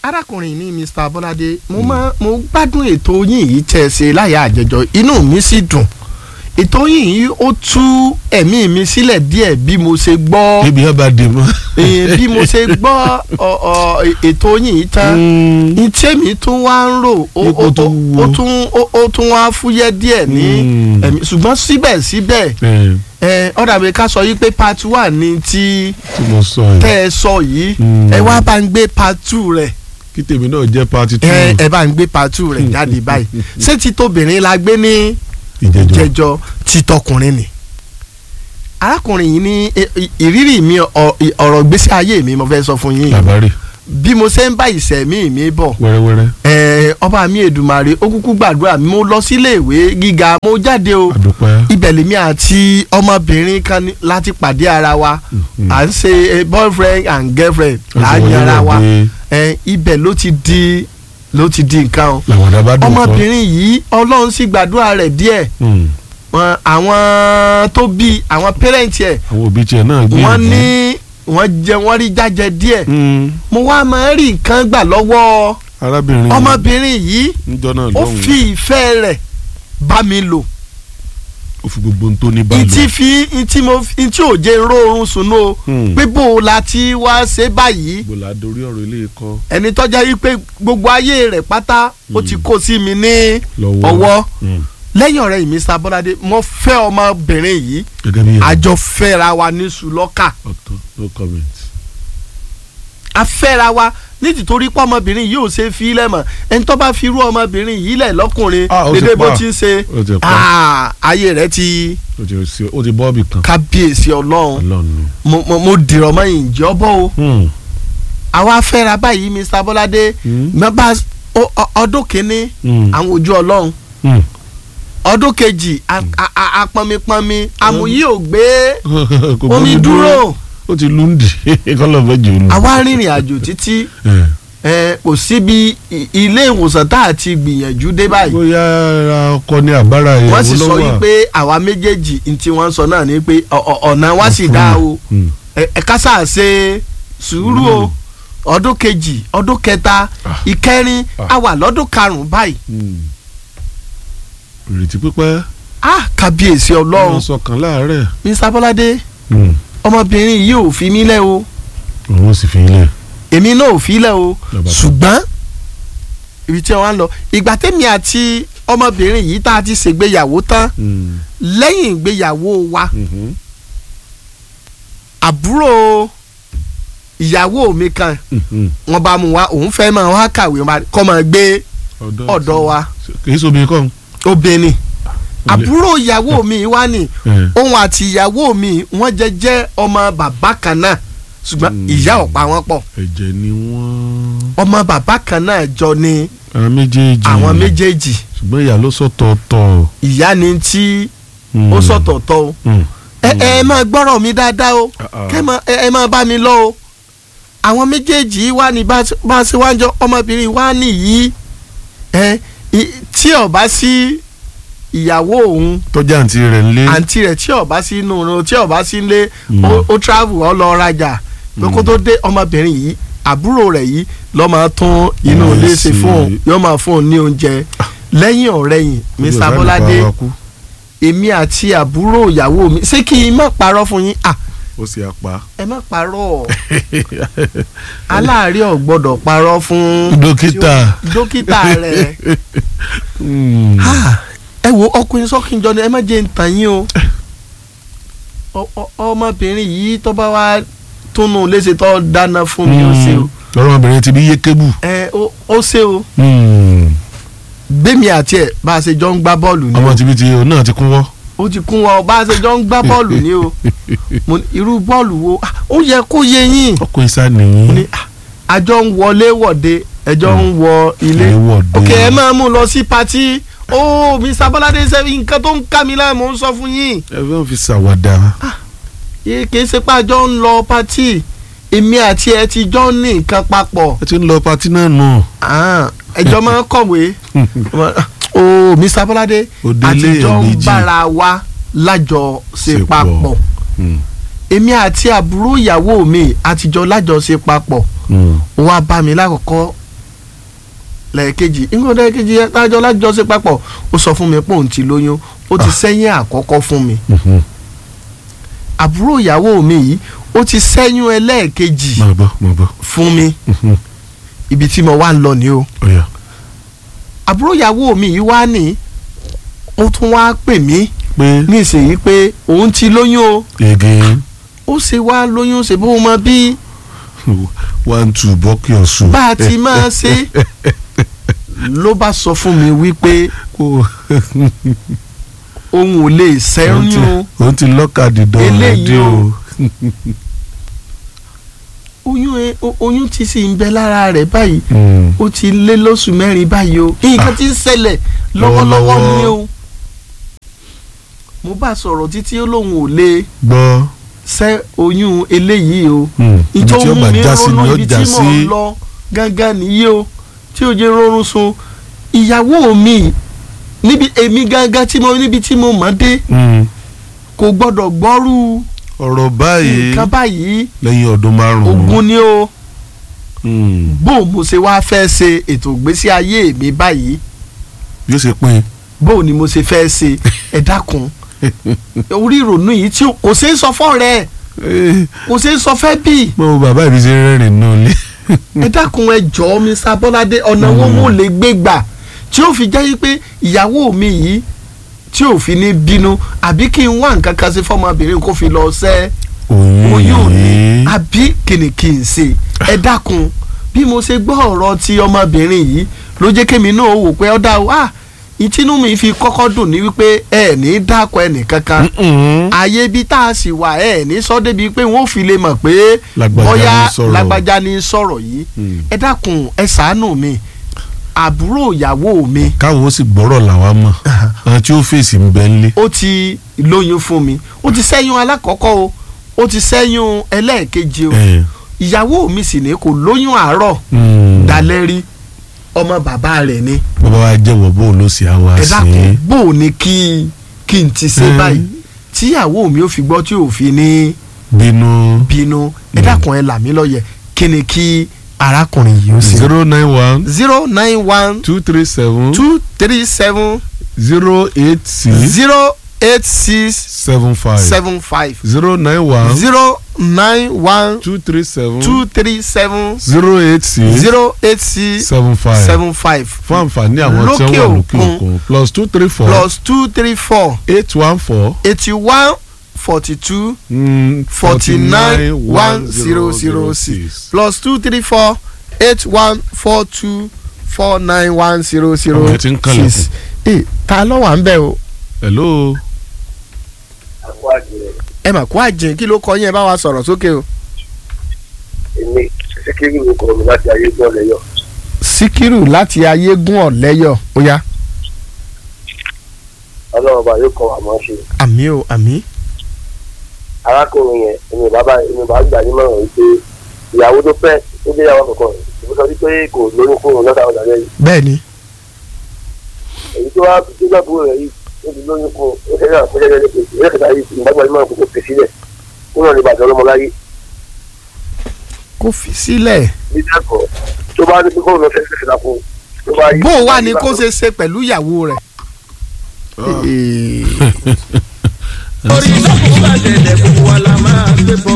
arákùnrin ní Mr. Bọ́ládé mo máa mo gbádùn ètò yín yìí tẹ̀ ṣe láyà àjẹjọ inú mi sì dùn ètò yín yìí ó tú ẹ̀mí mi sílẹ̀ díẹ̀ bí mo ṣe gbọ́ níbi yẹn bá dé mọ́. eh, bí mo ṣe gbọ́ ọ, ọ, ètò yín yìí tán ntẹ́mi tún wá ń rò ó Ipò ó- tó ó- wúwo. ó tún ó- ó tún wá fúyẹ́ díẹ̀ ní Mm. ẹ̀mí ṣùgbọ́n síbẹ̀síbẹ̀ ẹ ó dàbí ká sọ yìí pé part one ni ti tí mo sọ yìí tẹ́ ẹ sọ yìí Mm. ẹ wá bá ń gbé part two rẹ̀ kí tèmi náà jẹ́ pati two ẹ ẹ bá ń gbé part two rẹ̀ jáde báyìí ṣé ti tóbìnrin la gbé ní ìjẹjọ. jẹjọ ti tọkùnrin ni arákùnrin yìí ní ẹ, ì- ìrírí mi ọ- ì- ọ̀rọ̀ gbésí ayé mi mo fẹ́ sọ fún yín làbárì bí mo ṣe ń bá ìṣẹ̀mí mi bọ̀ wẹ́rẹ́wẹ́rẹ́ ẹ, ọba mi Èdùmàrè ó kúkú gbàdúrà mi mo lọ sílé ìwé gíga mo jáde o àdúpẹ́. ibẹ̀ lèmi àti ọmọbìnrin kan ní- láti pàdé ara wa Mhm. à ń ṣe eh, boyfriend and girlfriend là á yan ara wa ẹ, ibẹ̀ ló ti di ló ti di nǹkan o làwàdà bá dùn fọ́. ọmọbìnrin yìí ọlọ́run sì gbàdúrà rẹ̀ díẹ̀ Mm. wọn àwọn tó bí àwọn pẹ́rẹ́ǹtì ẹ̀ àwọn òbí tiẹ̀ náà gbé wọ́n ní wọ́n jẹ wọ́n rí jájẹ díẹ̀ Mm. mo wá máa ń rí nǹkan gbà lọ́wọ́ arábìnrin ọmọbìnrin yìí níjọ́ náà ó lọ́hùn fi ìfẹ́ rẹ̀ bá mi lò ó fi gbogbo ohun tó ní bá lò. ìtì fi ìtì mo ìtì ò jẹ́ róorun sùn o Hmm. pé bó o la ti wá ṣe báyìí gbòòlà dorí ọ̀rọ̀ ilé ikọ́ ẹni tọ́já yìí pé gbogbo ayé rẹ̀ pátá ó ti kó sí mi ní lọ́wọ́ ọwọ́ Mm. lẹ́yìn ọ̀rẹ́ yìí Mr. Bọ́ládé mo fẹ́ ọmọbìnrin yìí gẹ́gẹ́ bí ẹ̀rọ àjọ fẹ́ra wa ní sùlọ́kà ọ̀tọ̀ no comment. a fẹ́ra wa nítorí pé ọmọbìnrin yìí ò ṣe fi ilẹ̀ mọ̀ ẹni tó bá fi irú ọmọbìnrin yìí lẹ̀ lọ́kùnrin Ah, ó ti dédé bó pa. ti ń ṣe ó ti pa ah, ayé rẹ̀ ti ó ti sí ó ti bọ́ọ̀bì kan kábíyèsí ọlọ́run ọlọ́run ni. mo mo mo dìrọ̀ mọ́ ìjọ bọ́ o Mm. àwa fẹ́ra báyìí Mr. Bọ́ládé Mm. mẹ́bà o- o- ọdún kìíní Mm. àwọn ojú ọlọ́run Mm. ọdún kejì a- a- a- apọnmipọnmi àmúyí ò gbé Kò omi gbómi dúró ó ti lùndì kọ́lọ̀ fẹ́ jù ú lù. àwa rìnrìn àjò títí Eh. ẹ, kò síbi i- ilé ìwòsàn tá a ti gbìyànjú dé báyìí bóyá ara ọkọ ní àbára ìyàwó wọ́n sì sọ lọ́wọ́. wípé àwa méjèèjì ní tí wọ́n sọ náà ni pé ọ- ọ- ọ̀nà wa sì dáa o Mm. ẹ ẹ ká sáà ṣe sùúrù o ọdún kejì ọdún kẹta Ah. ìkẹrin Ah. a wà lọ́dún karùn-ún báyìí Mm. ìrètí pípẹ́ ah kábíyèsí wọ́n ọlọ́run sọ kan láàárẹ̀. Mr. Bọ́ládé Mm. ọmọbìnrin yìí ò fi mí lẹ̀ o òun sì fi ilẹ̀. èmi náà ò fi lẹ̀ o Lọ́ba tó. ṣùgbọ́n ibi tí wọ́n á lọ ìgbà tẹ́mi àti ọmọbìnrin yìí tá a ti ṣègbéyàwó tán Mm. lẹ́yìn ìgbéyàwó wa Mhm. àbúrò ìyàwó mi kan Mhm. wọ́n bá mu wá òun fẹ́ máa wá kàwé máa- kọ́ máa gbé ọ̀dọ̀ wa kì í sóbi kọ́ obìnrin Olè. àbúrò ìyàwó mi wá ní ẹ̀. òun àti ìyàwó mi wọ́n jẹ́ jẹ́ ọmọ bàbá kan náà ṣùgbọ́n Mm. ìyá ò pa wọ́n pọ̀ ẹ̀jẹ̀ ni wọ́n. ọmọ bàbá kan náà jọ ní àwọn méjèèjì. àwọn méjèèjì ṣùgbọ́n ìyá ló sọ̀tọ̀ọ̀tọ̀. ìyá ni tí Mm. ó sọ̀tọ̀ọ̀tọ̀ o Mm. ẹ ẹ máa gbọ́rọ̀ mi dáadáa o Ah, ah. kẹ́ máa- ẹ ẹ máa bá mi lọ o àwọn méjèèjì wà ní bá bá a ṣe wá ń jọ ọmọbìnrin wá nìyí ẹ i- tí ó bá sí ìyàwó òun tọ́jà àǹtí rẹ̀ ń lé. àǹtí rẹ̀ tí ó bá sí inú rẹ̀ tí ó bá sí ilé Mm. ó- ó travel ó lọ rajà pé kó tó dé ọmọbìnrin yìí àbúrò rẹ̀ yìí ló máa tún inú Mm, ilé ṣe sí. fún òun yóò máa fún òun ní oúnjẹ lẹ́yìn ọ̀rẹ́yìn Mr. Bọ́ládé èmi àti àbúrò ìyàwó mi ṣé kí n má parọ́ fún yín à ó sì apá. ẹ má parọ́ aláàárẹ̀ ò gbọ́dọ̀ parọ́ fún dókítà. dókítà rẹ̀ Mm. Ah, ẹ wo ọkùnrin sọ́kìnjọ ni ẹ má jẹ́ ń tàn yín o Ọ- ọ- ọmọbìnrin yìí tó bá wá túnú léṣe tó dáná fún mi ó ṣe o lọ́rọ̀ ọmọbìnrin ti bí yé kébù. ẹ ó- ó ṣe o Mm. gbẹ̀mí àti ẹ̀ bá a ṣe jọ ń gbá bọ́ọ̀lù ni ọmọ o tìbí ti òun náà ti kún wọ́. ó ti kún wọn bá a ṣe jọ ń gbá bọ́ọ̀lù ni o Mo ní, irú bọ́ọ̀lù wo Ah, ó yẹ kó yé yín ọkọ ìsá nìyí. ní ah, àjọ ń wọlé wọ̀de ẹjọ́ ń wọ ilé Ilé wọ̀de. ok ẹ máa mú lọ sí patí ó Mr. Bọ́ládé sẹ́yìn nǹkan tó ń ká mi láàmú ń sọ fún yín ẹ fẹ́ fi ṣàwàdà. yé kìí ṣe pé àjọ ń lọ patí èmi àti ẹ ti jọ ń ní nǹkan papọ̀ ẹ ti ń lọ patí náà nù. Ah, ẹjọ́ máa ń kọ̀wé ó Mr. Bọ́ládé Òde àtijọ́ ilé ń méjì. bára wa lájọ ṣe Ṣe pọ̀. papọ̀ Mm. èmi àti àbúrò ìyàwó mi àtijọ́ lájọ ṣe papọ̀ Mm. ó wá bá mi lákọ̀ọ́kọ́ lẹ́ẹ̀kejì nǹkan lẹ́ẹ̀kejì yẹn tájọ́ lájọṣe papọ̀ ó sọ fún mi pé òun ti lóyún ó ti sẹ́yìn àkọ́kọ́ fún mi Mhm. àbúrò ìyàwó mi yìí ó ti sẹ́yìn ẹlẹ́ẹ̀kejì máa bọ̀ máa bọ̀ fún mi Mhm. ibi tí mo wá ń lọ ni o ọ̀yà àbúrò ìyàwó mi yìí wá ní ó tún wá pè mí pé ní ìsèyí pé òun ti lóyún o again ó ṣe wá lóyún ṣe bó mọ bí one two bọ́kì ọ̀sùn. bá a ti máa ṣe ló bá sọ fún mi wípé kó òun ò lè ṣẹ́yún o òun ti lọ́kàdì dán Eléyìí ọ̀rẹ́dì o. o. oyún ẹ o- oyún ti sì ń bẹ lára rẹ̀ báyìí Mm. ó ti lé lóṣù mẹ́rin báyìí o nǹkan ti ń ṣẹlẹ̀ lọ́wọ́lọ́wọ́ Lọ́wọ́lọ́wọ́. ni o mo bá sọ̀rọ̀ títí ó lóun ò lè gbọ́ ṣẹ́ oyún eléyìí o Mm. ibi ìtọ́ tí ó mú bá mi já sí ni ronú ó ibi já tí mò ń sí. lọ gángan nìyí o tí ó jẹ́ rọrùn sun ìyàwó mi níbi èmi gángan tí mo níbi tí mo mọ̀ dé Mm. kò gbọ́dọ̀ gbọ́rú ọ̀rọ̀ báyìí nǹkan báyìí lẹ́yìn ọdún márùn-ún. ogun ni o Mm. bó mo ṣe wá fẹ́ ṣe ètò ìgbésí ayé mi báyìí yóò ṣe pín bó ni mo ṣe fẹ́ ṣe ẹ dákun orí ìrònú yìí tí kò ṣeé sọ fọ́ rẹ̀ in. kò ṣeé sọ fẹ́ bí mo bàbá mi ṣe rẹ́rìn náà lé. ẹ dákun ẹ jọ̀ọ́ Mr. Bọ́ládé ọ̀nà wo mo lè gbé gbà tí ó fi jẹ́ yí pé ìyàwó mi yìí tí ò fi ní bínú àbí kí n wá nǹkan kan sí fọmọbìnrin kó fi lọ sẹ́ oyún ni àbí kìnì kì í ṣe ẹ dákun bí mo ṣe gbọ́ ọ̀rọ̀ ti ọmọbìnrin yìí ló jẹ́ kémi náà wò pé ọ̀dà wa ìtinú mi fi kọ́kọ́ dùn ní wípé ẹ ní dákọ̀ ẹnì kankan Mm-mm. ààyè ibi tá a sì wà ẹ ní sọ débi pé wọn ò fi lè mọ̀ pé Lágbájá bóyá ní sọ̀rọ̀. lágbájá ní sọ̀rọ̀ yìí Mm. ẹ dákun ẹ ṣàánú mi àbúrò ìyàwó mi káwọn ó sì gbọ́rọ̀ làwa mọ̀ àwọn tí ó fèsì ń bẹ ńlé. ó ti lóyún fún mi ó ti ṣẹ́yún alákọ̀ọ́kọ́ o ó ti ṣẹ́yún ẹlẹ́ẹ̀kejì o Eh. ìyàwó mi sì ní kò lóyún àárọ̀ Mm. dalẹ́ rí ọmọ bàbá rẹ̀ ni bàbá wa jẹ́wọ́ bó ló sì á wá ẹ sí dákun i. bó o ní kí kí n ti ṣe Mm. báyìí tíyàwó mi ò fi gbọ́ tí ò fi ní bínú bínú ẹ Mm. dákun ẹ là mí lọ́yẹ̀ kí ni kí arákùnrin yìí ó ṣe. zero nine one zero nine one two three seven two three seven zero eight six zero eight six seven five seven five zero nine one zero nine one two three seven two three seven zero eight six zero eight six seven five seven five fún àǹfààní àwọn tí wọ́n Lókè wà lókè òkun. òkun plus two three four plus two three four eight one four eighty one forty two mm, forty nine one zero zero six plus two three four eight one four two four nine one zero zero Àwọn yẹn ti ń kànlẹ̀kùn. six. ee ta ló wà ń bẹ̀ o hello ẹ mà kó àjìn kí ló kọ yín ẹ bá wa sọ̀rọ̀ sókè o. èmi síkírù ló kọ mi láti ayé gbọ́ lẹ́yọ̀ síkírù láti ayégún ọ̀lẹ́yọ̀ ó yá. ọlọ́run ọba yóò kọ́ àmọ́ ṣe àmì o àmì. arákùnrin yẹn èmi bàbá èmi bàbá gbà nímọ̀ràn wípé ìyàwó tó fẹ́ ó dé ìyàwó kankan ìbí sọ wípé kò lóyún fún òun lọ́sàá ọ̀dà lẹ́yìn bẹ́ẹ̀ ni èyí tó wá tó gbà búrò rẹ̀ yìí ó ti lóyún fún un ó ṣe náà fún ẹgbẹ́ lẹ́kẹ̀ẹ́ ìrẹ́ kẹta yìí ìgbà gbà nímọ̀ràn kò fi sílẹ̀ ó náà lè bàjẹ́ ọlọ́mọ láyé kó fi sílẹ̀. bí dẹ́kọ̀ tó bá ní kókó lọ fẹ́ẹ́ fẹ́ẹ́ lápò tó bá yí. bó o wà ní kó ṣe ṣe pẹ̀lú ìyàwó rẹ̀. orí sọ́kùn bá tẹ̀lé gbogbo wa la máa gbé bọ́.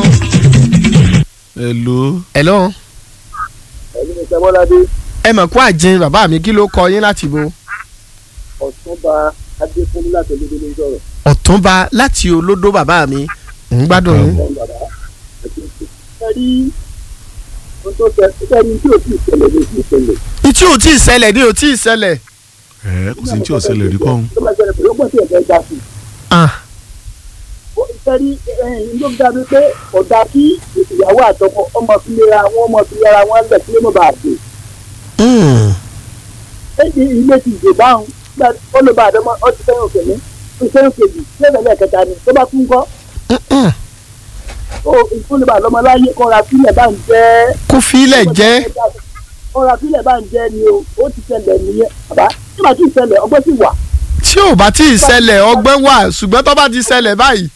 hello hello ẹ̀mí ní sẹ́mọ́ládé ẹ mọ̀ kó àjìn bàbá mi kí ló kọ yín láti bo. ọ̀túnba adéfúnni láti olódó ló ń sọ̀rọ̀ ọ̀túnba láti olódó bàbá mi ń gbádùn yín. ọ̀hún bàbá ẹ rí ohun tó ṣe ẹ rí tí ò tí ì ṣẹlẹ̀ ló ti ṣẹlẹ̀ ìtí ò tí ì ṣẹlẹ̀ ní ò tí ì ṣẹlẹ̀. ẹ kò sí ní tí ò ṣẹlẹ̀ rí kọ́hún. tó bá ṣẹlẹ̀ pẹ̀lú ọgbọ́n tí ẹ̀ fẹ́ dá sí Ah, ẹ rí ẹ̀yìn ló dábí pé ọ̀dà kí ìyàwó àtọkọ ọmọ fi lera wọn ọmọ fi lera wọn lẹ̀ kí ló mọ̀ bá a dé mm, èyí ilé ti dè báwọn gbà ó lè bá àdọ́mọ ó ti fẹ́ràn òkè ní ó ti fẹ́ràn kejì lẹ́sẹ̀ lẹ́ẹ̀kẹta ni tó bá tún kọ́ mm, mm. ó ó lè bá àdọ́mọ láyé kọ́ra sílẹ̀ bá ń jẹ́ kó filẹ̀ jẹ́ kọ́ra sílẹ̀ bá ń jẹ́ ni o ó ti ṣẹlẹ̀ nìyẹn bàbá tí màá tún ṣẹlẹ̀ ọgbọ́n sì wà tí ò bá tí ì ṣẹlẹ̀ ọgbẹ́ wà ṣùgbọ́n tó bá ti ṣẹlẹ̀ báyìí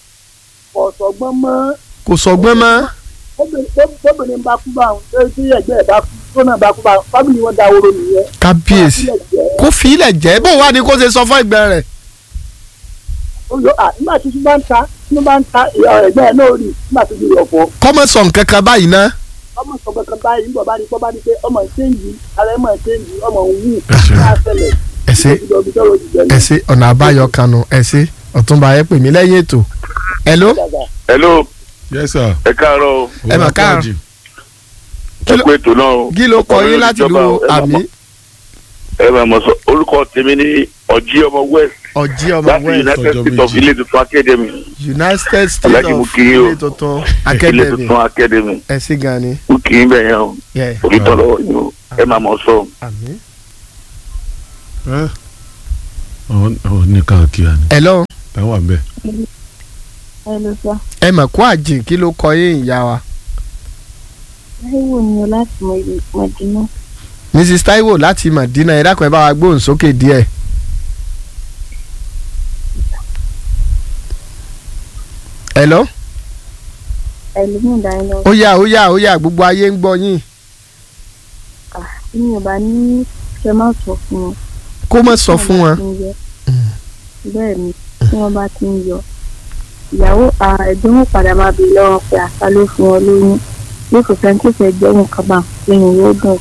ọ̀sọ̀gbọ́n mọ́ kò sọgbọ́n mọ́. obìnrin bá kú báwọn lórí tí ẹgbẹ́ ẹ̀ bá kú tó náà bá kú bá fámìlì wọn dáwọ́rọ́ nìyẹn. kábíyèsí Wọ́n á sílẹ̀ jẹ́. kó fi ilẹ̀ jẹ́ bó wà ní kó ṣe sọ fún ẹgbẹ́ rẹ̀. ó lọ à nígbà tí tí bá ń ta tí bá ń ta ìyá ẹgbẹ́ ẹ̀ náà rí nígbà tó di ọ̀pọ̀ kọ́mọ sọ nǹkan kan báyìí ná. ọmọ sọ kankan báyìí nígbà bá ní kọ́ bá ní pé ọmọ ìṣéǹjì ara ẹ̀ mọ̀ ìṣéǹjì ọmọ òun wù ṣeun. ká ṣẹlẹ̀ ẹ ṣé ìjọba ìjọba ìjọba ẹ ṣé ọ̀nà àbáyọ kanu ẹ ṣé ọ̀túnba ẹ pè mí lẹ́yìn ètò. hello hello yes sir. ẹ káàárọ̀ o Ẹ mà káàárọ̀. Ọlọ́pàá Kí ẹ ló- kú ètò náà o. kí ló kọ Ọkọ mi yín ló láti ti lu jọba o. Ẹ máa àmì mọ̀- ẹ máa mọ̀ sọ orúkọ tèmi ní ọjí ọmọ west ọjí ọmọ láti west united Ọjọ́ states of méjì. ilé tuntun academy united states Aláàjì mo of kí yín o. ilé tuntun ilé academy tuntun academy ẹ ṣé gan ni. ó kì í bẹ̀ yẹn o Yeah. òkìtọ́ lọ́wọ́ yín o ẹ máa mọ̀ sọ. àmì. ẹ ọ ọ ní káàkiri àná hello táwọn wà bẹ́ẹ̀. ẹ lọ sọ ẹ mọ̀ kó àjìn kí ló kọ yín ìyá wa. láìwò ni o láti mọ mọdínà mrs taiwo láti madina ẹ dákun ẹ bá wa gbóhùn sókè díẹ̀. hello ẹlòmíì dání lọ ó yá ó yá ó yá gbogbo ayé ń gbọ́ yín kà tí mi ò bá ní kẹ má sọ fún wọn. kó má sọ fún wọn. bẹ́ẹ̀ ni tí wọ́n bá ti ń yọ ìyàwó ẹ̀gbọ́n wọn padà máa bèèrè lọ́wọ́ pé àṣà ló fún wọn lóyún bí kò sẹ́ni tó fẹ́ jẹ́ nǹkan bá lẹ́yìn yóò dùn.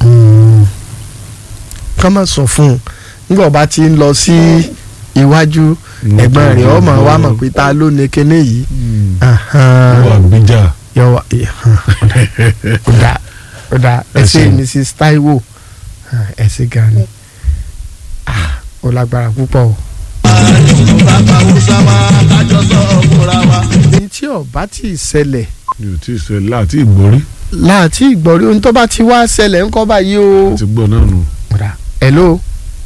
ká má sọ fún un nígbà bá ti ń lọ sí iwájú ẹ̀gbọ́n rẹ̀ ọmọ wa mọ̀ pé ta ló ní kinní yìí. wà gbíjà. yọ wá ó dá ó dá ẹ ṣé ṣeun. mrs taiwo ẹ ṣé gan ni Ah, ó lágbára púpọ̀ o. bàbá Hausa wa kájọ sọ fúnra wa. ní tí ọba tí ì ṣẹlẹ̀ mi ò tí ì sọ láti ìgbórí láti ìgbọ̀rí ohun tó bá ti wá ṣẹlẹ̀ ńkọ́ báyìí o. àti gbọ́ náà nù. Ọ̀dà. hello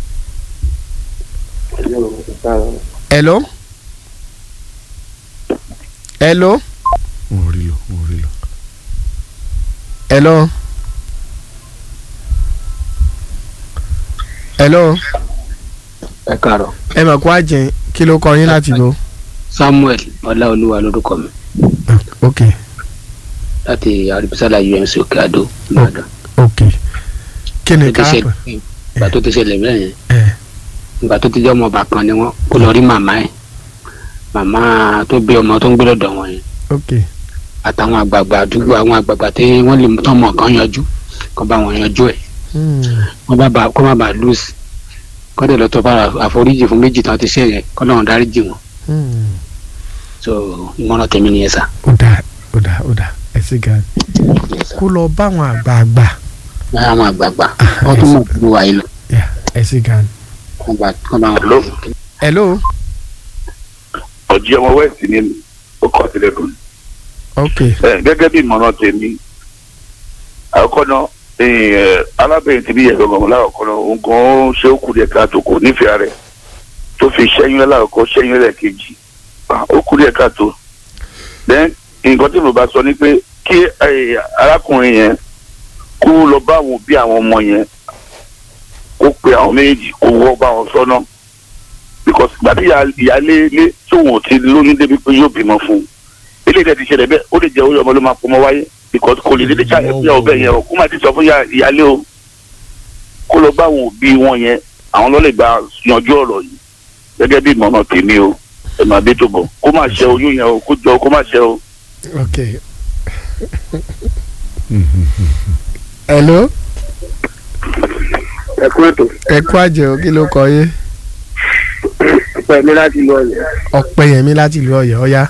hello hello wọn ò rí lọ wọn ò rí lọ. hello hello ẹ káàárọ̀ ẹ mọ̀ kó àjẹ́ kí ló kọ yín láti lo. samuel ọláolúwa lórúkọ mi ok láti arìbísálà umc òkè àdó ìbàdàn ok kí ni Tó ti ká ṣe- pè ìgbà tó ti ṣẹlẹ̀ bẹ́ẹ̀ yẹn ẹ ìgbà tó ti jẹ́ ọmọ ọba kan ni wọ́n kó lọ rí màmá ẹ̀ màmá tó bí ọmọ tó ń gbé lọ́dọ̀ wọn yẹn ok àtàwọn àgbààgbà àdúgbò àwọn àgbààgbà tí wọ́n lè tọ́ ọmọ kan yanjú kó bá wọn yanjú ẹ̀ Hmm. wọ́n bá ba kó má bàa lose kó dẹ̀ lọ tó bá àforíjì fún méjì tán ti ṣe yẹn kó lọ́wọ́n dáríjì wọn Hmm. so ìmọ̀ràn tèmi nìyẹn sà. ó dà ó dà ó dà ẹ ṣé gan Yes, sir. kó lọ bá àwọn àgbààgbà àwọn àgbààgbà wọ́n tún mọ̀ gbogbo wa yìí lọ Yeah, ẹ ṣé gan. kó bá kó bá wọn. Hello? hello ọjí ọmọ west ni ó kọ sílẹ̀ fún mi. ok Ẹ, gẹ́gẹ́ bí ìmọ̀ràn tèmi àkọ́kọ́ náà ẹ, alábẹ̀rẹ̀ ti bí yẹ gbọ̀ngàn lákọ̀ọ́kọ́ náà nǹkan ó ṣe ó kù díẹ̀ káàtó kò nífẹ̀ẹ́ rẹ̀ tó fi ṣẹ́yún lákọ̀ọ́kọ́ ṣẹ́yún lẹ́ẹ̀kejì Ah, ó kù díẹ̀ káàtó then nǹkan tí mo bá sọ ni pé kí ẹ, arákùnrin yẹn kó lọ bá àwọn òbí àwọn ọmọ yẹn kó pe àwọn méjì kó wọ́ bá wọn sọ́nà because gbàtí ìyáálé ilé tóun ò ti lóyún débi pé yóò bímọ fún un eléyìí tẹ̀ ti ṣẹlẹ̀ bẹ́ẹ̀ ó lè jẹ́ orí ọmọ ló máa pọmọ wáyé because kò lè dédé ṣàyẹ̀ fún ìyàwó bẹ́ẹ̀ yẹn o kó má ti sọ fún ìyá- ìyáálé o kó lọ bá àwọn òbí wọn yẹn àwọn ló lè gba yanjú ọ̀rọ̀ yìí gẹ́gẹ́ bí ìmọ̀ràn tèmi o ẹ̀ máa dé tó bọ̀ kó má ṣe oyún yẹn o kó jọ kó má ṣe o. ok hello ẹ kú ètò ẹ kú àjẹ́ o kí ló kọ yín pẹ̀lú láti lọ yẹn. ọ̀pẹ̀yẹmí láti ìlú ọ̀yọ́ ọ̀yá.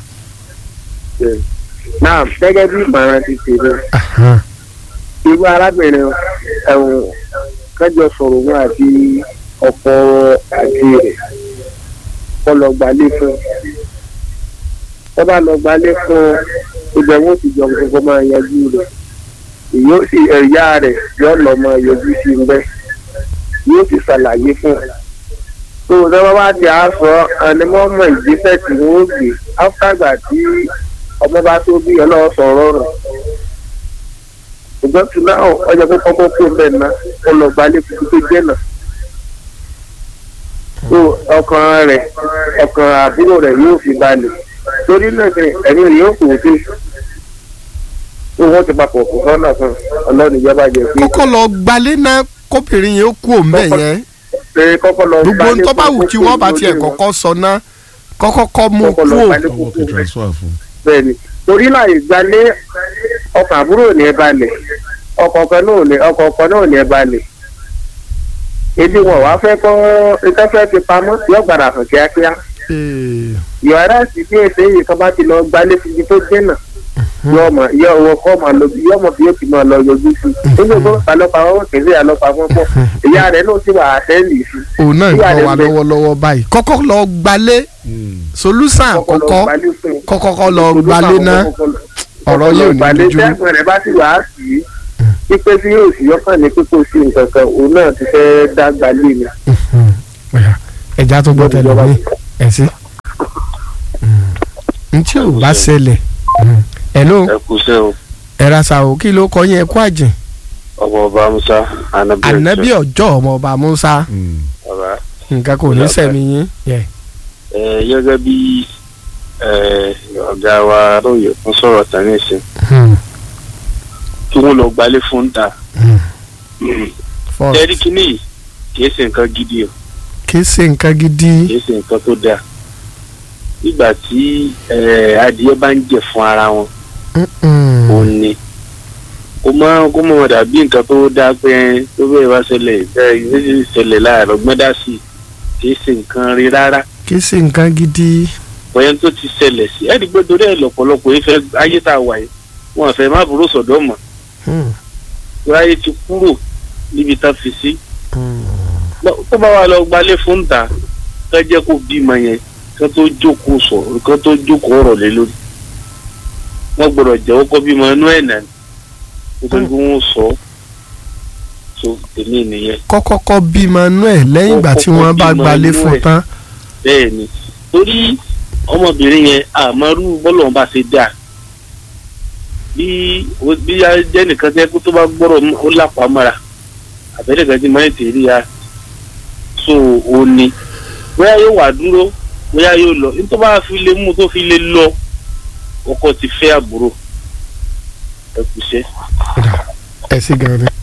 náà gẹ́gẹ́ bí ìmọ̀ràn ti tèmi Ahan. irú arábìnrin ẹ̀wọ̀n kẹjọ sọ̀rọ̀ wọn àti ọ̀pọ̀ àti rẹ̀ kọ́ lọ gbalé fún kọ́ bá lọ gbalé fún ibẹ̀ wọ́n ti jọ gbogbo máa yanjú rẹ̀ yóò sì ẹ̀yà rẹ̀ yóò lọ máa yọjú sí ń bẹ́ yóò sì ṣàlàyé fún un tó o sábà bá ti á sọ ẹni mọ́ mọ ìgbésẹ̀ tí wọ́n gbé áfíàgbà tí ọmọ bá tó bí ọlọ́wọ́ sọ̀rọ̀ rẹ̀ ṣùgbọ́n tí náà ọjọ́ pé kọ́kọ́ kó bẹ́ẹ̀ ná ó lọ gbalẹ̀ fún tó jẹ́ náà. tó ọkàn rẹ̀ ọkàn àbúrò rẹ̀ yóò fi balẹ̀ torí náà ṣe ẹ̀mí rẹ̀ yóò kò sí. owó ti papọ̀ kó sọ́nà fún ọlọ́run ìjọba jẹ pé kọ́kọ́ lọ gbalé náà kóbìnrin yẹn ó kú òǹbẹ̀ yẹn pé kọ́kọ́ lọ gbogbo gbalé tó bá fún wù kí kókó wọ́n bá lórí tiẹ̀ wọn. kọ́kọ́ sọ náà kọ́kọ́ kọ́ mú Kọ́kọ́ kú lọ ò gbalé káwọn fi kókó transfer fún bẹ́ẹ̀ni torí láì gbalé ọkọ̀ àbúrò ò ní ẹ balẹ̀ ọkọ̀ kan náà ò ní ọkọ̀ kan náà ò ní ẹ balẹ̀ ebi wọn wàá fẹ́ kọ́ nǹkan fẹ́ fi pamọ́ yóò gbàdà hàn kíákíá Ee, yọ̀ọ́rá sì bí èsè yìí kan bá ti lọ gbalé síbi tó dènà yóò mọ yóò wọ kọ́ máa lọ yóò mọ bí yóò ti máa lọ yọjú sí i nínú ìgbọ́n àlọ́pàá wọn kì í sí àlọ́pàá wọn pọ̀ ìyá rẹ̀ náà sì wà àtẹ́lì sí i òun náà ń Ìyá gbọ́ rẹ̀ wa ń bẹ. lọ́wọ́lọ́wọ́ báyìí kọ́kọ́ lọ gbalé solúsàn kọ́kọ́ lọ àkọ́kọ́ gbalé fún un. kọ́kọ́ lọ gbalé náà ọ̀rọ̀ yóò ní ìpàdé dojú tẹ́gbọ̀n rẹ̀ bá sì wá sí i pípé tí yóò sì yọkàn ní pípé sí nǹkan kan òun náà ti fẹ́ dágbà lé mi. Ọ̀yà, ẹja tó gbọ́ tẹ̀lé mi ẹ̀ sí. n tí ò bá ṣẹlẹ̀ hello ẹ kú sẹ́ o ẹ ra sa o kí ló kọ yín ẹ kú àjìn ọmọ ọba musa anabi ànábì ọjọ́ ọmọ ọba musa bàbá nǹkan kò ní sẹ̀mí yín. Yeah. ẹ gẹ́gẹ́ bí ẹ, ọ̀gá wa lóye fún sọ̀rọ̀ tán nísìn Hmm. kí wọ́n lọ gbalé fún ta First, ẹ̀rí kínní yìí kìí ṣe nǹkan gidi o kì í ṣe nǹkan gidi. kìí ṣe nǹkan tó dáa nígbà tí ẹ, adìyẹ bá ń jẹ fún ara wọn Mm-mm. òun ni kó má kó má dàbí nǹkan tó dáa pé tó bẹ́ẹ̀ bá ṣẹlẹ̀ bẹ́ẹ̀ yìí ṣẹlẹ̀ láàárọ̀ gbọ́dá sí i kìí ṣe nǹkan rí rárá kì í ṣe nǹkan gidi. bóyá tó ti ṣẹlẹ̀ sí ẹ̀rí pé torí ẹ̀ lọ̀pọ̀lọpọ̀ yìí fẹ́ ayé tá a wà yìí wọn fẹ́ má burú sọ̀dọ̀ mọ̀ Hmm. torí ayé ti kúrò níbi tá a fi sí Hmm. Lọ- tó bá wà lọ gbalé fún ta ká jẹ́ kó bímọ yẹn ká tó jókòó sọ̀rọ̀ ká tó jókòó ọ̀rọ̀ lé lórí wọ́n gbọ́dọ̀ jẹ́wọ́ kó bímọ inú ẹ̀ nà ní kó tó kí wọ́n sọ ọ́ so tèmi nìyẹn kọ́kọ́kọ́ bímọ inú ẹ̀ lẹ́yìn ìgbà tí wọ́n bá Kọ́kọ́ gbalé bímọ fún inú ẹ̀. tán. bẹ́ẹ̀ ni torí ọmọbìnrin yẹn àmọ́rú bọ́lọ̀ bá ṣe dáa bí o- bí a jẹ́ nìkan tẹ́ kó tó bá gbọ́rọ̀ mú- ó lápá mọ́ra àbẹ́rẹ́ kan tí máa ń tèrí ya so o ní bóyá yóò wà dúró bóyá yóò lọ ní tó bá fi lè mú tó fi lè lọ ọkọ ti fẹ́ àbúrò ẹ kù iṣẹ́. ẹ sì gan ni.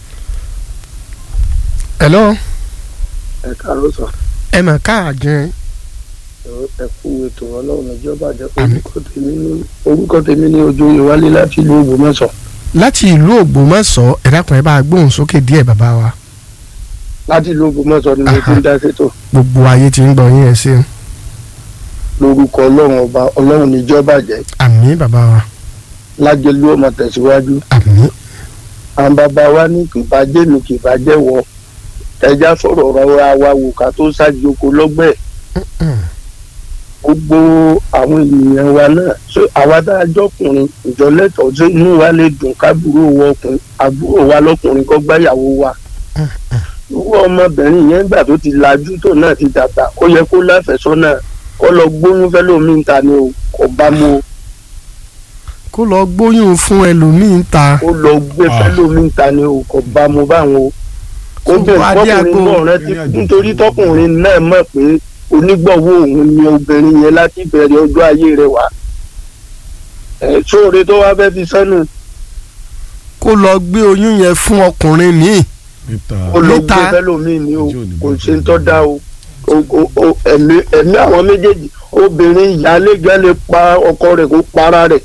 hello ẹ káàárọ̀ sọ ẹ mà káàjẹ́ ẹ kú ètò ọlọ́run ìjọba jẹ Àmín. orúkọ tèmi ní orúkọ tèmi ní ojú ìwálé láti ìlú Ògbómọ̀ṣọ́ láti ìlú Ògbómọ̀ṣọ́ ẹ dákun ẹ bá a gbóhùn sókè díẹ̀ bàbá wa láti ìlú Ògbómọ̀ṣọ́ ni mo ti ń dá sétò gbogbo ayé ti ń gbọ́ yín ẹ ṣeun lórúkọ ọlọ́run ọba ọlọ́run níjọba jẹ àmín bàbá wa lájẹlú ọmọ tẹ̀síwájú àmín àwọn bàbá wa ní kì bá jẹ́ mi kì bá jẹ́ wọ ẹja sọ̀rọ̀ ọ̀rọ̀ wa wò ká tó ṣáájú oko lọ́gbẹ̀ẹ́ Mm. gbogbo àwọn ènìyàn wa náà ṣé àwa tá a jọkùnrin ìjọlẹ́tọ̀ ṣé inú wa lè dùn kábúrò wọ ọkùnrin àbúrò wa lọkùnrin kọ́ gbáyàwó wa irú ọmọbìnrin yẹn gbà tó ti lajú tó náà ti dàgbà ó yẹ kó láfẹ̀sọ́nà kó lọ gbóyún fẹ́lómi ń ta ni o kò bá mu o kó lọ gbóyún fún ẹlòmíín ta ó lọ gbé Ah. fẹ́lómi ń ta ni o kò bá mu báwọn o ó Tó bẹ̀rẹ̀ adé tọkùnrin agbo. náà rántí nítorí tọkùnrin náà mọ̀ pé onígbọ̀wọ́ òun ni obìnrin yẹn láti bẹ̀rẹ̀ ọjọ́ ayé rẹ̀ wá ẹ̀ sóore tó wá fẹ́ fi sẹ́nu kó lọ gbé oyún yẹn fún ọkùnrin míì níta ó lọ Níta. gbé fẹ́lómi ni o Ojú ò ní kò bọ́ ṣe ń sí tọ́ da o O- o- o- ẹ̀mí ẹ̀mí àwọn méjèèjì obìnrin ìyáálé gan lè pa ọkọ rẹ̀ kó para rẹ̀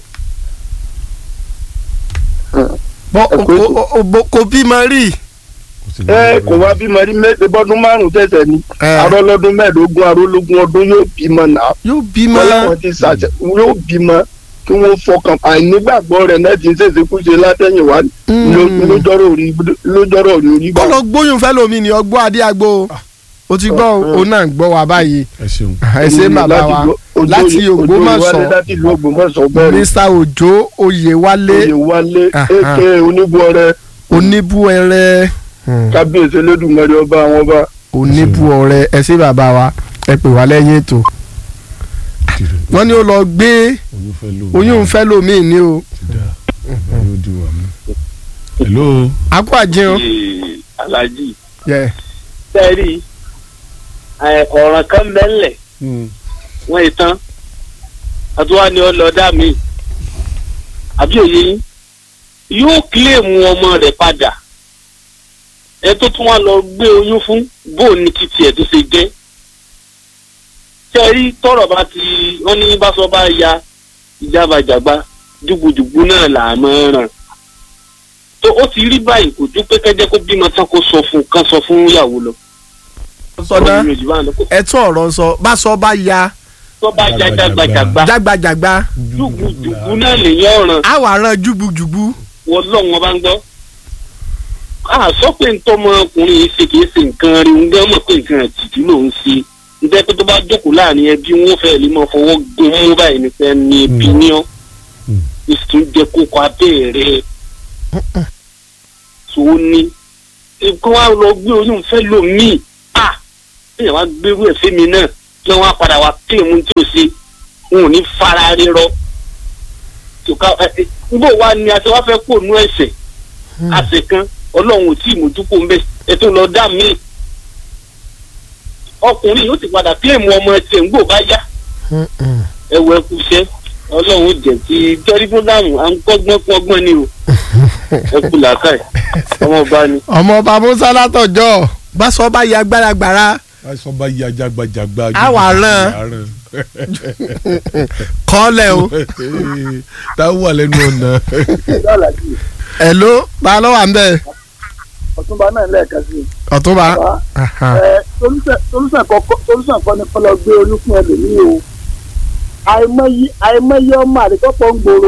bọ́ Ẹ kú ètò. kò- kò- kò- kò bímọ rí kò sí ní ẹ ọgbà. kò wá bímọ rí mẹ́ẹ̀ẹ́dẹ́ bọ́dún márùn-ún tẹ̀sẹ̀ ni ẹ, arọ́lọ́dún mẹ́ẹ̀ẹ́dógún arólógún ọdún yóò bímọ náà yóò bímọ wọn làwọn ti ṣàṣẹ yóò bímọ kí wọ́n fọkàn àìnígbàgbọ́ rẹ̀ náà ti ń ṣèṣekúṣe látẹ̀yìnwá Mm. lójọ́rọ̀ orí lójọ́rọ̀ orí kó bá lọ gbóyún fẹ́lòmíì ní ọgbọ́n adé agbo o ti gbọ́ o òun náà ń gbọ́ wa báyìí ẹ ṣeun ẹ ṣe bàbá wa láti Ògbómọ̀ṣọ́ láti ìlú Ògbómọ̀ṣọ́ bẹ́ẹ̀ Mr. Òjó Oyèwálé oyè wálé Aha. èké oníbuọrẹ oníbúẹrẹ kábíyèsí Elédùmarè ọba àwọn ọba oníbúọrẹ ẹ ṣe bàbá wa ẹ pè wá lẹ́yìn ètò tìrẹ wọ́n ní ó lọ gbé oyún fẹ́ lò oyún fẹ́lòmíì ní o ti dà ọgbà yóò di wà mí. hello akó àjẹun Ee, Alhaji yẹ sẹ́ẹ̀rì ọ̀ràn kan bẹ́ẹ̀lẹ̀ wọ́n yìí tán àtúwá ni ọlọ́dà mi àbí òye yín yóò kílèmù ọmọ rẹ̀ padà ẹ tó tún wá lọ gbé oyún fún bó ní títí ẹ̀ tó ṣe jẹ́ tẹ́rí tọ́rọ̀ bá ti wọ́n ní bá sọ bá ya ìjábàjàgbá dùgbùdùgbù náà là á máa ràn tó ó ti rí báyìí kò ju pé kẹ́jẹ́ kó bímọ tán kó sọ fún kán sọ fún ìyàwó lọ. sọdá Ọ̀rọ̀ mi ò jù bá ń lọ. Kó- ẹ tún ọ̀rọ̀ sọ bá sọ bá ya tó bá ya jágbàjàgbá jágbajàgba dùgbùdùgbù náà lèyàn ràn á wà rán jùgbùjùgbù. wọ́n lọ́wọ́n bá ń gbọ́. a sọ pé ntọ́mọkùnrin yìí ṣe kìí ṣe nǹkan rí ń gbọ́ mọ̀ pé nǹkan àtìjú ló ń ṣe ǹjẹ́ pé tó bá jókòó láàrin ẹbí wọn fẹ́ lè máa fọwọ́ gun mú báyìí ní fẹ́ ní ẹbí ní ọ́ ìsìn jẹ́ kókó abẹ́rẹ́ tó ní nǹkan wa lọ gbé oyún fẹ́ lò míì à ẹ̀yàn wá gbérú ẹ̀ fẹ́mi náà kí wọ́n á padà wá pé òun tí ò ṣe wọn ò ní fara rírọ́ tòká ẹ ẹ nbọ wa ni a ti wá fẹ́ kó nu ẹsẹ̀ àṣẹ kan ọlọ́run ò tí ì mójúkó ń bẹ ẹ tó lọ dá míì ọkùnrin yóò ti padà kílèmù ọmọ ẹsẹ̀ ń gbò bá yá ẹwọ ẹkú iṣẹ́ ọlọ́run ó jẹ́ ti tẹrífúdàmù à ń kọ́gbọ́n kọ́gbọ́n ni o ẹkú làákàyè ọmọ ọba ni. ọmọ ọba musa látọjọ́ bá sọ bá ya gbáragbára aṣọ bá ya jagbajagba. Á wà rán. kọ́lẹ̀ o. táwọn wà lẹ́nu ọ̀nà. ẹ̀ ló bá lọ́ wà ń bẹ̀ ọ̀túnba náà lẹ́ẹ̀kan sí i. ọ̀túnba. Bàbá, Aha. ẹ solúsàn kọ́kọ́ solúsàn kọ́ ni kọ́lọ́ gbé oyún fún ẹlòmíì o àìmọye àìmọye ọmọ àdìgọ́pọ̀ ń gbòòrò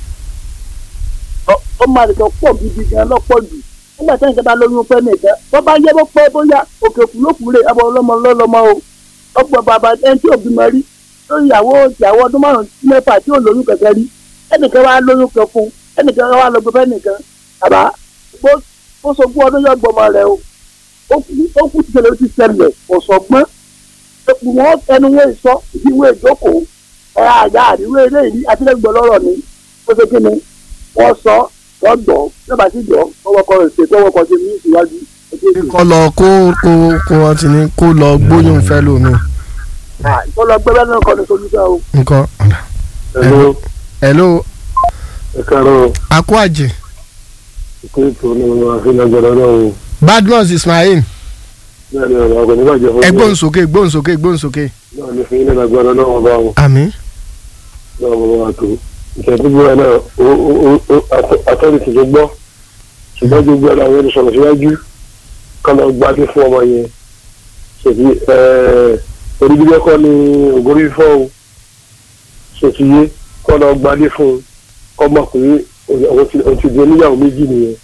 Ọ- ọmọ àdìgọ́pọ̀ gidi gan lọ́pọ̀ jù nígbà tí ìjọba lóyún fẹ́ nìkan bọ́ bá yẹ bó pẹ́ bóyá òkè òkú ló kúrè ẹbọ ọlọ́mọ lọ́lọ́mọ o ọgbọ̀n bàbá ẹni tí òbí mọ rí tó ìyàwó ìyàwó ọdún márùn-ún sí mẹ́fà tí ò lóyún kẹ̀kẹ́ rí ẹnìkan wá lóyún kan fún ẹnìkan wá lọ gbé fẹ́ nìkan bàbá bó bó sogún ọdún yọ gbọmọ rẹ o ó kú ó kú ti ṣẹlẹ̀ ó ti ṣẹlẹ̀ kò sọgbọ́n epu wọn ẹnu wọn sọ ìdíwé ìjókòó ẹ àyà àríwé eléyìí àtìlẹgbẹ lọ́rọ̀ ni ó ṣe kí ni wọn sọ wọn gbọ́ nígbà tí jọ ọwọ́ kan rẹ ṣètò ọwọ́ kan ṣe ní ìṣíwájú ẹgbẹ́ ìṣèlú. kọ́ lọ kó kó kó wọn ti ní kó lọ gbóyún fẹ́ lómi ìtọ́lọ gbẹ́bẹ́ náà kọ́ ni solúsọ o. nǹkan. Hello. hello ẹ káàárọ̀ akó àjẹ ìpín ètò ní ọmọ àfihàn náà o badmus ismail náà ni ọ̀rọ̀ ọ̀gbìn nígbàjẹ́ fún ẹgbọ́n sókè gbọ́n sókè gbọ́n sókè. náà ni fún ilé ìgbàgbọ́ náà wọ́n bá wọn àmín. náà wọ́n bá tó ìṣẹ́dúgbò ẹ̀ náà atọ́ni ti tó gbọ́ ṣùgbọ́n gbogbo ẹ̀ làwọn olùsọ̀rọ̀ síwájú kọ́ lọ gbadé fún ọmọ yẹn ṣètì oríbíjẹ́ kọ́ ni ògórí fífọ́ o ṣètìyé kọ́ lọ gbadé fún un kọ́ mọ̀ pé òun ti di oníyàwó méjì nìyẹn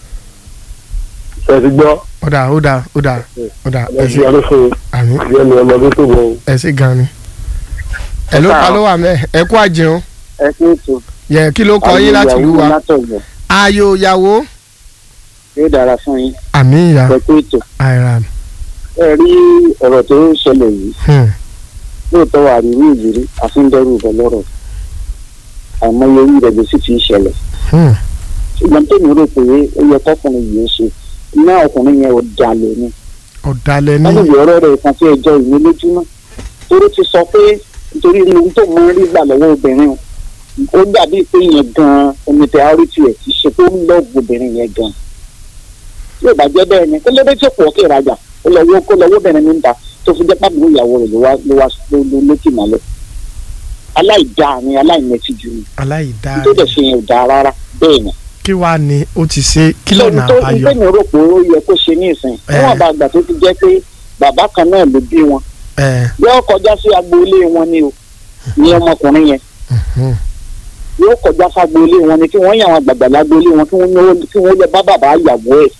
ṣètì gbọ́ ọ̀dà ọ̀dà ọ̀dà ọ̀dà ẹ ẹ̀sìn ṣé adófin àmín ìyẹn ni ọmọdé tó bọ̀ o. ẹ ṣé gan ni. ẹ ló pa ló wà mẹ́ ẹ kó àjẹun ẹ kí ètò yẹ kí ló kọ yín láti lù wá. látọ̀gbọ̀ ayò ìyàwó yóò dára fún yín àmín ìyá ẹ kí ètò àìrà ẹ rí ọ̀rọ̀ tó ń ṣẹlẹ̀ yìí hmm, lóòótọ́ wà rí ìrírí àfíńdẹ́rù ìbọn lọ́rọ̀ àìmọye orí rẹ̀ ló sì ti ń ṣẹlẹ̀ hmm, ṣùgbọ́n tèmi rò pé ó yẹ kọkùnrin yìí ó ṣe iná ọkùnrin yẹn ò dalẹ̀ ni ọ̀dàlẹ̀ wọ́n lè ní yọ ọ̀rọ̀ rẹ̀ kan tí ẹjọ́ ìwé lójúmọ́ torí ti sọ pé nítorí ohun tó mọ rí gbà lọ́wọ́ obìnrin o ó dàbí pé yẹn gan-an omi priority ẹ̀ ti ṣe pé ó ń lọ́ọ̀bù obìnrin yẹn gan-an tí ò bá jẹ́ bẹ́ẹ̀ ni kó lóde tí ó pọ̀ kí ìrajà ó lọ wó kó lọ wó obìnrin ní ta tó fi jẹ́ pàbí ìyàwó rẹ̀ ló wá ló wá ló ló lókì mọ́lẹ̀ aláìdáa ni aláìmẹtìjú ni aláìdá tó dẹ̀ ṣe yẹn ò dáa rárá bẹ́ẹ̀ ni kí wàá ní ó ti ṣe kí lọ́nà tó àbáyọ. ìgbẹ́ mi rò pé ó yẹ kó ṣe ní ìsìn Eh. níwọ̀n bá àgbà tó ti jẹ́ pé bàbá kan náà ló bí wọn ẹ yóò kọjá sí agboolé wọn ni o ní ọmọkùnrin yẹn mhm, yóò kọjá sí agboolé wọn ni kí wọ́n yàn àwọn àgbàgbà lágboolé wọn kí wọ́n yàn kí wọ́n lè bá bàbá ìyàwó ẹ̀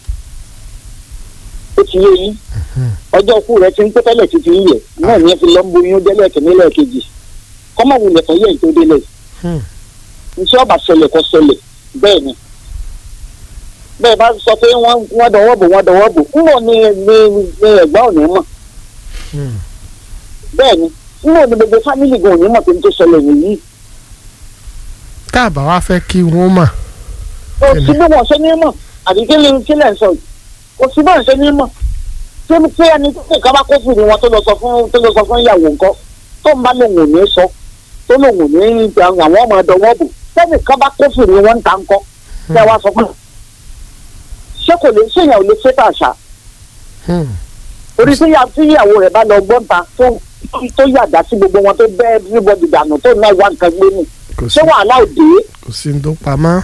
ó ti yé yín ọjọ́ ikú rẹ̀ ti ń pẹ́ tẹ́lẹ̀ títí ń yẹ náà ní ẹ fi lọ́ ń boyún délẹ̀ kìíní lẹ́ẹ̀kejì kọ́mọ̀wulẹ̀ kan yẹ ètò délẹ̀ hmm, ntí ọba ṣẹlẹ̀ kọ́ ṣẹlẹ̀ bẹ́ẹ̀ ni bẹ́ẹ̀ bá sọ pé wọ́n wọ́n dọwọ́ bò wọ́n dọwọ́ bò ńbọ̀ ni ni ni ẹ̀gbọ́n ò ní mọ̀ hmm. bẹ́ẹ̀ ni ńbọ̀ ni gbogbo fámìlì gan ò ní mọ̀ pé n tó ṣẹlẹ̀ nìyí tá a bá wá fẹ́ kí wọ́n mà kò sí bí wọ́n ṣe ní mọ̀ àbí kí ni kí lẹ̀ ń sọ yìí kò sí bí wọ́n ṣe ní mọ̀ tí tí ẹni tó kè kábà kó fìdí wọn tó lọ sọ fún tó lọ sọ fún ìyàwó nǹkan tó ń bá lòun ò ní sọ tó lòun ò ní àwọn ọmọ ọdọ wọn bò sẹ́ni kábà kó fìdí wọn ń ta nǹkan tí a wá sọ pé ṣé kò lè ṣèyàn ò lè ṣe tàṣà Hmm. orí tí ìyá- tí ìyàwó rẹ̀ bá lọ gbọ́n ta tó tó yàgá sí gbogbo wọn tó bẹ́ everybody dànù tó náà wá nǹkan gbé nù kò sí ṣé wàhálà ò dé kò sí ní tó pamọ́.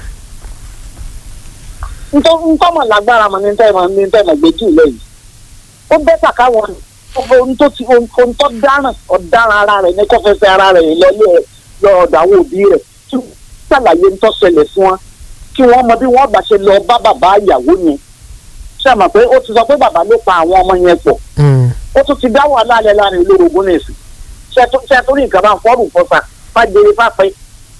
ntọ́mọ̀ lágbára mọ̀ ní tẹ́mọ̀ ní tẹ́mọ̀ gbẹ́jì lẹ́yìn ó bẹ́tà káwọn ohun tó ti ohun tó dáràn ọ̀daràn ara rẹ̀ ní kọ́fẹ́sẹ̀ ara rẹ̀ lọ́lé ẹ̀ lọ́ọ̀dọ̀ àwọn òbí rẹ̀ kí wọ́n ṣàlàyé ń tó ṣẹlẹ̀ fún wọn kí wọ́n mọ bí wọ́n bá ṣe lọ bá bàbá ìyàwó yẹn ṣe mọ̀ pé ó ti sọ pé bàbá ló pa àwọn ọmọ yẹn pọ̀ Hmm. ó tún ti dá wàhálà alẹ́ láàrin olórogún nìsín ṣe tó ṣe tó ní nǹkan bá ń fọ́ọ̀rù fọ́sà fàjèrè fàpẹ́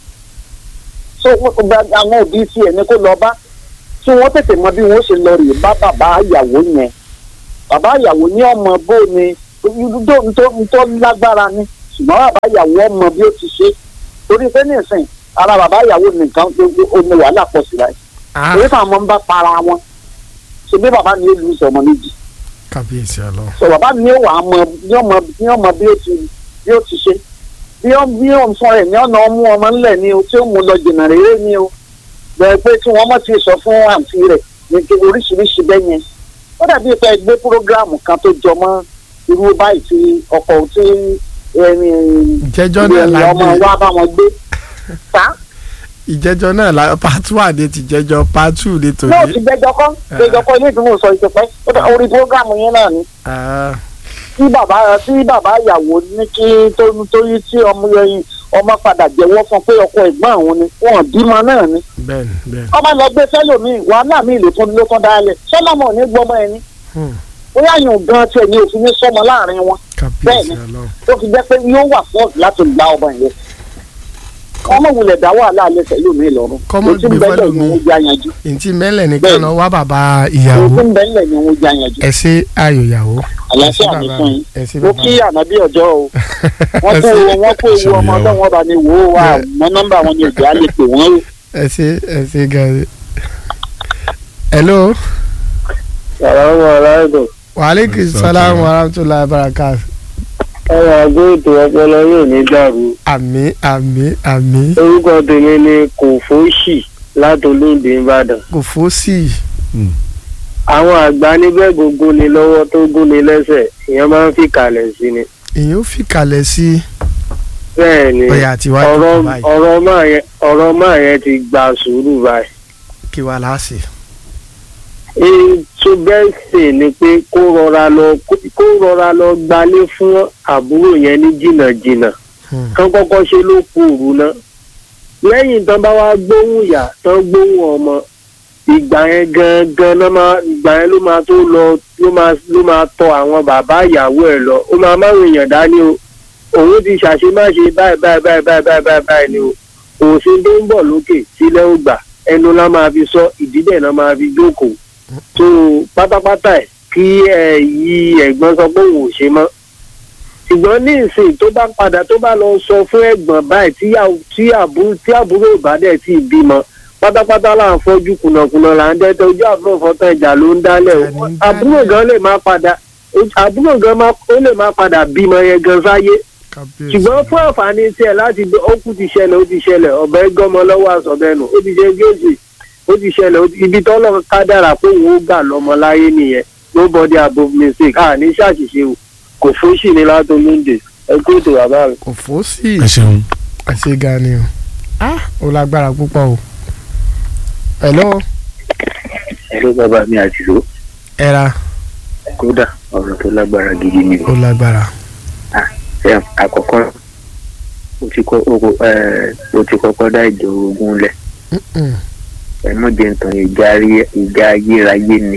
so wọ́n gba àwọn òbí tiẹ̀ ní kó lọ bá kí wọ́n tètè mọ bí wọ́n ṣe lọ rè bá bàbá ìyàwó yẹn bàbá ìyàwó ní ọmọ bó ni tó lágbára ni ṣùgbọ́n bàbá ìyàwó ọmọ bí ó ti ṣe torí pé nísìn ara bàbá ìyàwó nìkan ó ní wàhálà pọ̀ sí láì Ah, èyí fún àwọn ọmọ ń bá para wọn ṣe bí bàbá mi ó lu ìṣọ̀mọ méjì kábíyèsí ọlọ. sọ bàbá mi ó wà á mọ ní ọmọ ní ọmọ bí ó ti bí ó ti ṣe bí ó bí ó ń fọ ẹ ní ọ̀nà ọmú ọmọ ńlẹ̀ ni o tí ó mú lọ jìnnà rere ni o bẹ́ẹ̀ pé tí wọ́n mọ̀ ti sọ fún àǹtí rẹ̀ ní kí oríṣiríṣi bẹ́ẹ̀ yẹn ó dàbí pé ẹgbẹ́ púrógíráàmù kan tó jọ mọ́ irú báyìí tí ọkọ̀ tí ẹni ìjẹ́jọ́ náà la ọmọ gbé wa bá wọn gbé ta ìjẹ́jọ́ náà la part one ni ti jẹ́jọ́ part two ni yóò tòní. ti gbẹjọ kọ́ gbẹjọ kọ́ ilé ìtumọ̀ sọ ìṣẹ̀pẹ́ ó dà orí púrógíráàmù yẹn náà ni Ah, tí bàbá tí bàbá ìyàwó ní kí tó tó yí tí ọmọ yẹn ọmọ padà jẹ́wọ́ fún pé ọkọ ẹ̀gbọ́n àwọn ni wọn bímọ náà ni bẹ́ẹ̀ni bẹ́ẹ̀ni. ọmọ lọ gbé sẹ́lòmíì wàhálà míì ló tún ló tún dálẹ̀ sọ́nàmọ̀ ò ní gbọ́mọ ẹni Hmm. bóyá yóò gan tiẹ̀ ní òfin ní sọ́mọ láàrin wọn kábíyèsí Bẹ́ẹ̀ni. ọlọ. tó fi jẹ́ pé yóò wà fọ́ọ̀tù láti gba ọmọ yẹn ọmọ wulẹ̀ dá wàhálà alẹ́ sẹ́lòmíì lọ́rùn Kọ́mọ ètí gbé ń bẹ́lẹ̀ ni fẹ́lòmíì. wọ́n já yanjú ntí mẹ́lẹ̀ nìkan Bẹ́ẹ̀ni. náà wá bàbá ètí ìyàwó ń bẹ́lẹ̀ ni wọ́n já yanjú ẹ ṣe ayò ìyàwó. àlàáfíà ẹ ṣé ní bàbá fún yín ẹ ṣé mo bàbá kí ànábì ọjọ́ o wọ́n ẹ kó ṣé wọ́n kó ewu ọmọ Ṣèyí o. ọlọ́wọ́n bá ní wò ó wà mọ́ nọ́mbà wọn ni òjò á lè pè wọ́n o. ẹ ṣe ẹ ṣe gan. hello sàlámù aláìdùn waaleykum salaam wa rahmatulahi wa barakatuh. ọ̀rọ̀ àgọ́ ètò ọpọlọ yóò ní dàrú àmì àmì àmì orúkọ tèmi ni kòfóṣì látòlóde ìbàdàn kò fó sí i. àwọn àgbà níbẹ̀ gbogbo ni lọ́wọ́ tó gún ni lẹ́sẹ̀ ìyẹn máa ń fi kalẹ̀ sí ni èyí ó fi kalẹ̀ sí bẹ́ẹ̀ ni ọ̀yà àtiwájú ọ̀rọ̀ kò báyìí ọ̀rọ̀ máa yẹn ọ̀rọ̀ máa yẹn ti gba sùúrù báyìí kí wàá láàṣì. ètò bẹ́ẹ̀ sì ni pé kó rọra lọ kó rọra lọ gbalé fún àbúrò yẹn ní jìnnàjìnnà Hmm. kán kọ́kọ́ ṣe ló kú òru náà lẹ́yìn tán bá wá gbóhùn ìyá tán gbóhùn ọmọ ìgbà yẹn gangan náà máa ìgbà yẹn ló máa tó lọ ló máa ló máa tọ àwọn bàbá ìyàwó ẹ̀ lọ ó máa máa èèyàn dání o òun ti ṣàṣemáṣe báyìí báyìí báyìí báyìí báyìí báyìí báyìí ni o òsín tó ń bọ̀ lókè sílẹ̀ ó gbà ẹnu la máa fi sọ ìdílé náà máa fi jókòó tó pátápátá ẹ̀ kí ẹ yí ẹ̀gbọ́n sọ pé òun ò ṣe mọ́ ṣùgbọ́n ní ìsìn tó bá padà tó bá lọ sọ fún ẹ̀gbọ́n báyìí tí àw- tí àbúrò tí àbúrò ìbádẹ́ tí ì bímọ pátápátá là ń fọ́jú kùnàkùnà là ń dẹ́tẹ̀ ojú àbúrò fọ́tàn ìjà ló ń dálẹ̀ o Ẹni ń àbúrò gan lè má padà àbúrò gan má ó lè má padà bímọ yẹn gan sáyé kábíyèsí. ṣùgbọ́n fún àǹfààní tiẹ̀ láti gbé ó kú ti ṣẹlẹ̀ ó ti ṣẹlẹ̀ ọ̀bẹ gọ́mọ lọ́wọ́ àsọ̀bẹ́nu ó ti ṣe gíòsì ó ti ṣẹlẹ̀ ó ti- ibi tọ́lọ́ kádàrà pé òun ó gbà lọ́mọ láyé nìyẹn nobody above mistake à ní ṣàṣìṣe o kò fóṣì ní látọlóńdè ẹ kú ètò bàbá mi. kò fó sí i. ẹ ṣeun ẹ ṣe gan ni o. ah ó lágbára púpọ̀ o. hello ẹ̀rọ bàbá mi àti ìṣó ẹ ra kódà ọ̀rọ̀ tó lágbára gidi ni ó lágbára. ẹ àkọ́kọ́ ó ti kọ́ ó kọ́ ẹ ó ti kọ́kọ́ dá ìjọ ogun lẹ̀ Mm-mm. ẹ mọ̀ jẹ́ nǹkan ìjà ayé- ìjà ayérayé ni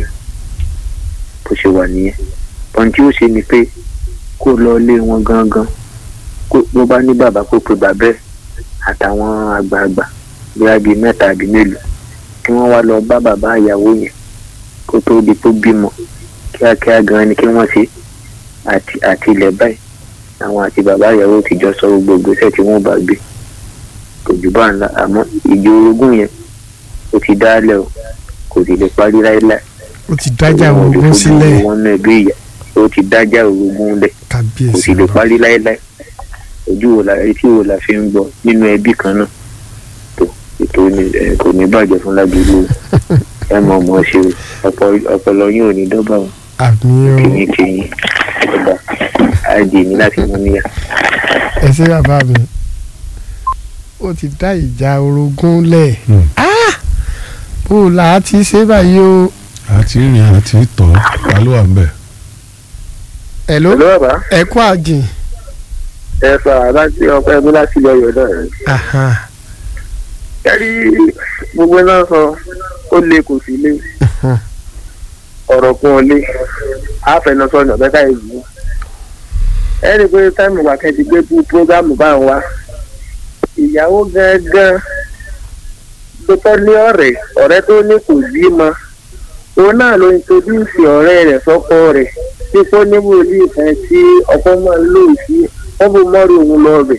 bó ṣe wà nìyẹn ohun tí ó ṣe ni pé kó lọ lé wọn gangan kó ló bá ní bàbá kó pe bàbá ẹ̀ àtàwọn àgbààgbà bóyá bíi mẹ́ta àbí mélòó kí wọ́n wá lọ bá bàbá ìyàwó yẹn kó tó di pé ó bímọ kíákíá gan ni kí wọ́n ṣe àti àti ilẹ̀ báyìí àwọn àti bàbá ìyàwó ti jọ sọ gbogbo ìgbésẹ̀ tí wọ́n bá gbé kò jù bá ń la àmọ́ ìjọ orogún yẹn ó ti dálẹ̀ o kò sì lè parí láéláé ó ti dájà Òun ò lè ogun fojú sílẹ̀ wọn náà bí ìyá ó ti dájà orogún lẹ̀ kò kábíyèsí sì lè ọlọ. parí láéláé ojú wo la etí wo la fi ń gbọ́ nínú ẹbí kan náà tó ètò ní ẹ kò ní bàjẹ́ fún lágbègbè ẹ mọ̀ mọ̀ ṣe ọpọ- ọpọlọ yín ò ní dọ́gba o àmì o kìíní kìíní ọgbà àìdè ní láti mú níyà. ẹ ṣe bàbá mi ó ti dá ìjà orogún lẹ̀ Hmm. Ah! bó o là á ti ṣe báyìí o àti rìn àti tọ̀ ta ló wà ń bẹ̀. ẹ̀ ló pẹ̀lú bàbá ẹ̀ kú àjìn ẹ sọ láti ọpẹ mi láti ilẹ̀ ọ̀yọ́ náà rẹ̀. Aha. kẹ́rí gbogbo náà sọ ó lé kò sí lé Mhm. ọ̀rọ̀ kún ọ lé àfẹnusọ̀nà bẹ́ẹ̀ káyé ìlú. ẹ rí i pé táìmù wà kẹ́tì gbé bú prógámù bá ń wá ìyàwó gángan ló tọ́ ní ọ̀rẹ́ ọ̀rẹ́ tó ní kò bí mọ òun náà ló introduce ọ̀rẹ́ rẹ̀ sọ́kọ rẹ̀ tí kò ní wòlíì kan tí ọkọ máa ń lò sí wọ́n bó mọ́rí òun lọ bẹ̀